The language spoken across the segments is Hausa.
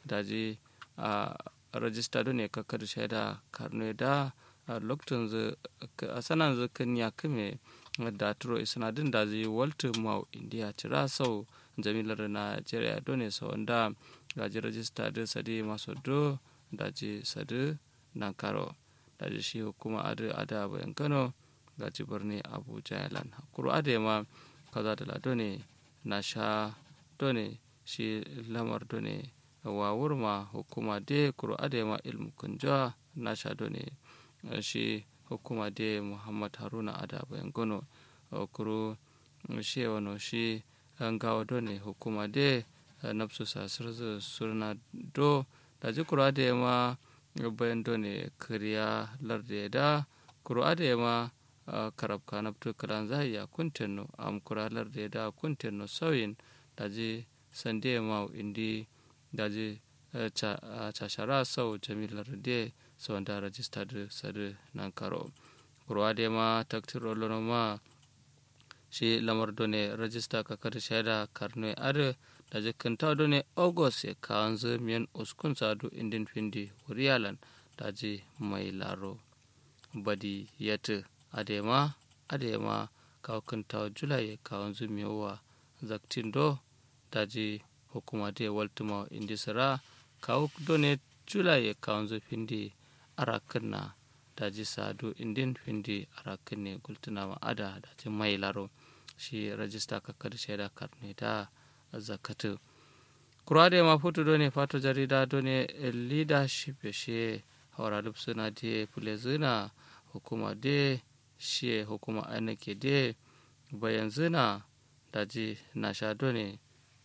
daji a rajista do ne kakar shaida karno da lokacin zu a sanan zu kan ya kame da turo isnadin da zai walter mau india cira sau jamilar nigeria do ne sau da gaji rajista da sadi masu do daji sadi nan karo daji shi hukuma adu ada bayan kano gaji birni abuja yalan kuro ade ma kaza da lado ne na sha do ne shi lamar do ne wawur ma hukuma de kuro ade ma ilmu kunja na sha do ne shi hukuma de muhammad haruna ada bayan gono kuro shi wano shi gawa do ne hukuma de nafsu sasir surna do da ji kuro ade ma bayan do ne kariya larde da kuro ade ma karab kanabtu kalan zahaya kuntenno am kura larde da kuntenno sauyin da ji sande ma indi da ji cashara sau jamilar de sau da rajista da sadu nan karo kurwa de ma taktiro lono ma shi lamar done rajista kakar shaida karno ar da jikinta done august ya kawon miyan uskun sadu indin findi wuriyalan da ji mai laro badi yata adema adema kawkinta julai kawon zumiyowa zaktin do daji hukuma de waltuma indisira kawo done julai kawon zu findi arakin na daji sadu indin findi arakin ne gultuna ma ada daji mai laro shi rajista kakar shaida karne da zakatu kura da ma foto done fato jarida done leadership shi haura suna de fulezina hukuma de shi hukuma ainake de bayan zina daji na shado ne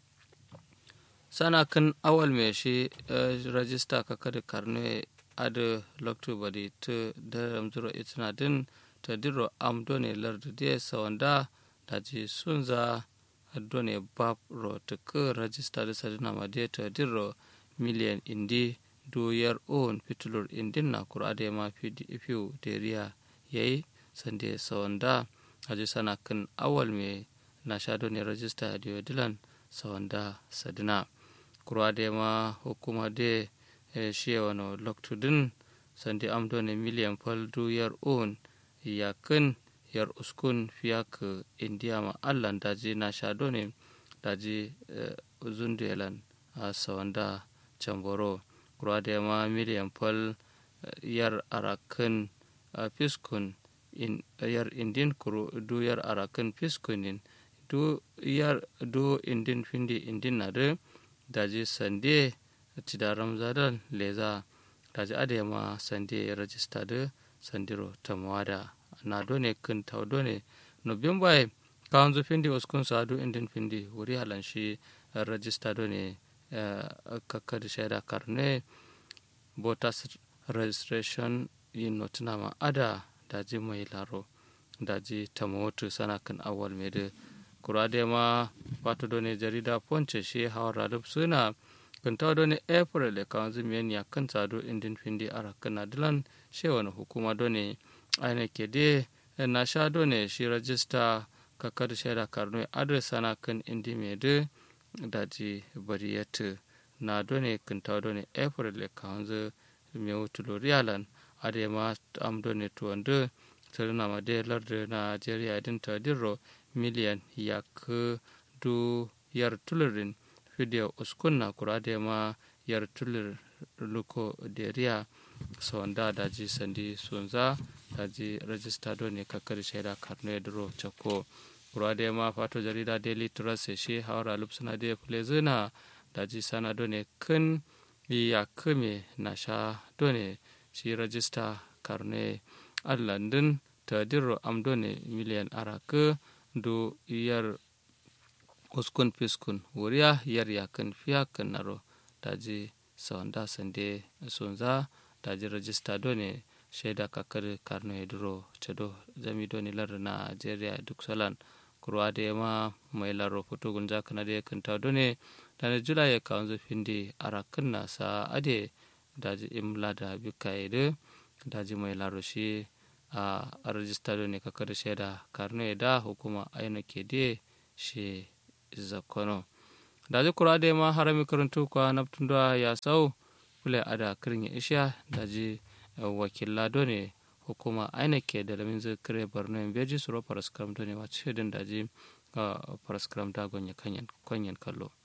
sana kan awal mai shi rajista kaka da karne adu loktu badi ta daram zuro itina din ta diro am done lardu de sawanda daji sunza done bab ro ta ka rajista da sadina ma de ta diro miliyan indi doyar on fitulur indin na kurade ma fiu deriya yayi sande sawanda aji sana kan awal me na shado ne rajista da dilan sawanda sadina kurwa da ma hukuma da shi wano loktudin sande amdo ne miliyan fal yar on yakin yar uskun fiyak indiya ma allan daji na shado ne daji zundulan a sawanda camboro kurwa da ma miliyan fal yar arakan fiskun in yar indin kuro du yar arakan fiskunin du yar du indin findi indin na de daji sande tida ramzadan leza daji ade ma sande rajista de sandiro tamwada na done kun taw done no bimbai kawanzu findi uskun sadu indin findi wuri halan shi rajista done kakkadi shaida karne voters registration yin notinama ada daji mai laro daji tamotu sana kan awal mai da kurade ma wato done jarida ponce shi hawar radub suna kan ta done april da kan zumiyan ya kan sado indin findi ara kan dilan shi wani hukuma done aina ke de na sha done shi rajista kakar shaida karno adres sana kan indi mai da daji bariyatu na done kan ta done april da kan zu mai wutulo riyalan adema am done tuwanda sarina ma de larde nigeria idin ta dirro miliyan yak du yar tulurin fidiyo uskunna kura adema yar tulir luko deriya sonda daji sandi sunza daji rajista do ne kakar shaida karno duro chako kura adema fato jarida daily trust shi hawara lupsuna de plezina daji sana do ne kun ya kume na sha do ne shi rajista karne allandin ta dirro amdone miliyan araka do yar uskun fiskun wuriya yar yakan fiya kan naro daji sawanda sande sunza daji rajista done shaida kakar karno duro chado zami doni lar nigeria duk salan kurwa da ma mai laro foto gunja kana da kanta done dana jula ya kawanzo findi arakan na sa ade daji imla da bikaide daji mai laroshi a rajista ne kaka da shaida karno da hukuma aina ke de shi zakono daji kura da ma harami karantu kwa naftunda ya sau kule ada kirin ya isha daji wakilla done hukuma aina ke da lamin zai kire borno in beji suro paraskram done wa ce din daji paraskram da gonye kanyan kallo